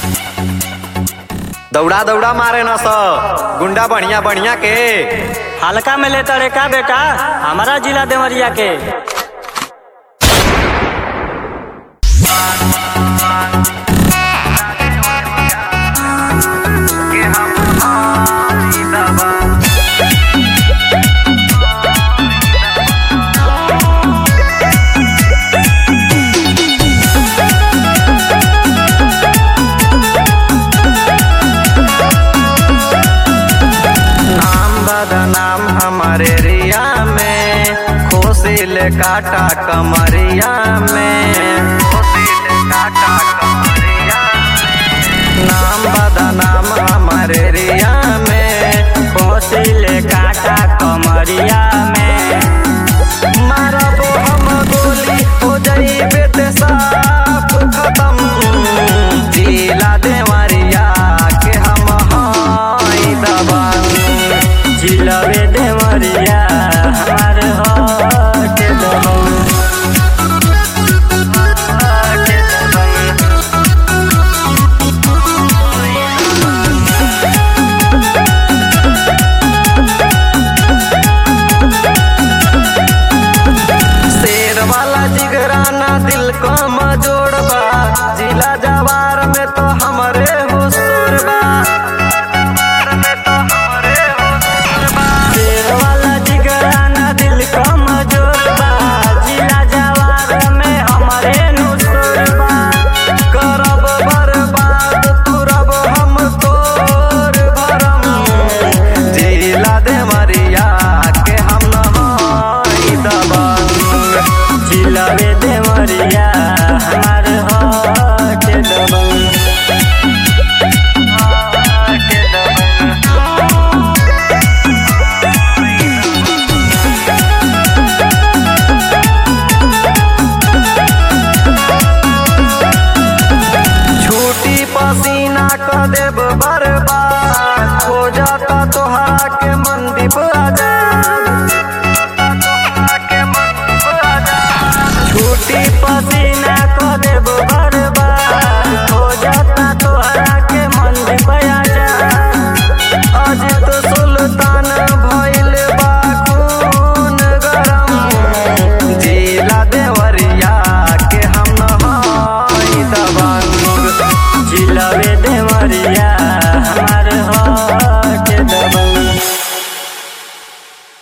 दौड़ा दौड़ा मारे न स गुंडा बढ़िया बढ़िया के हल्का में लेता रे का बेटा हमारा जिला देवरिया के नाम बदनाम हमारे रिया में खोसिल काटा कमरिया में खोसिल काटा कमरिया में। नाम बदनाम हमारे रिया में कोसिल काटा कमरिया में मारबो हम गोली हो जाइबे ते साफ खत्म जिला देवरिया के हम हाई दबंग जिलबे देवरिया हमार हट दबंग हट दबंग शेर वाला जिगराना दिल को मजोड़बा जिला जवार में तो हमरे हुसूर बा शेर वाला जिगराना दिल कमजोर बा जिला जवार में हमारे नुसुर बा करब बर्बाद तुरब हम तोर भरम जिला देवरिया के हम नहाई दबंग जिलबे देवरिया हमार हट दबंग हट दबंग छूटी पसीना क देब बर्बाद हो जाता तोहरा के मंदीप आजाद छूटी पसीना को देब भर